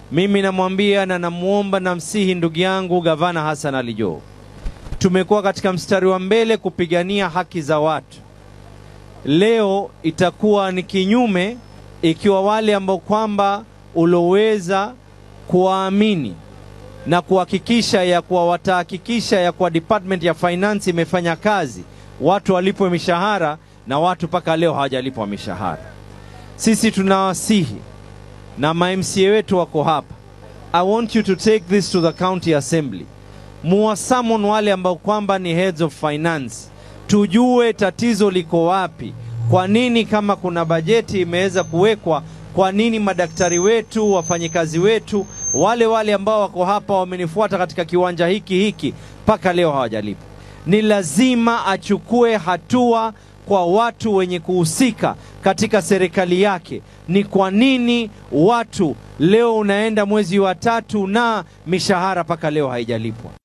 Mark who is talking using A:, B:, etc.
A: Mimi namwambia na namwomba na msihi ndugu yangu Gavana Hassan Ali Joho, tumekuwa katika mstari wa mbele kupigania haki za watu. Leo itakuwa ni kinyume ikiwa wale ambao kwamba uloweza kuwaamini na kuhakikisha ya kuwa watahakikisha ya kuwa Department ya Finance imefanya kazi, watu walipwe mishahara na watu mpaka leo hawajalipwa mishahara. Sisi tunawasihi na ma-MCA wetu wako hapa. I want you to take this to the county assembly. Muwasamon wale ambao kwamba ni heads of finance, tujue tatizo liko wapi. Kwa nini kama kuna bajeti imeweza kuwekwa, kwa nini madaktari wetu, wafanyikazi wetu, wale wale ambao wako hapa wamenifuata katika kiwanja hiki hiki mpaka leo hawajalipwa? Ni lazima achukue hatua kwa watu wenye kuhusika katika serikali yake. Ni kwa nini watu leo unaenda mwezi wa tatu na mishahara mpaka leo haijalipwa?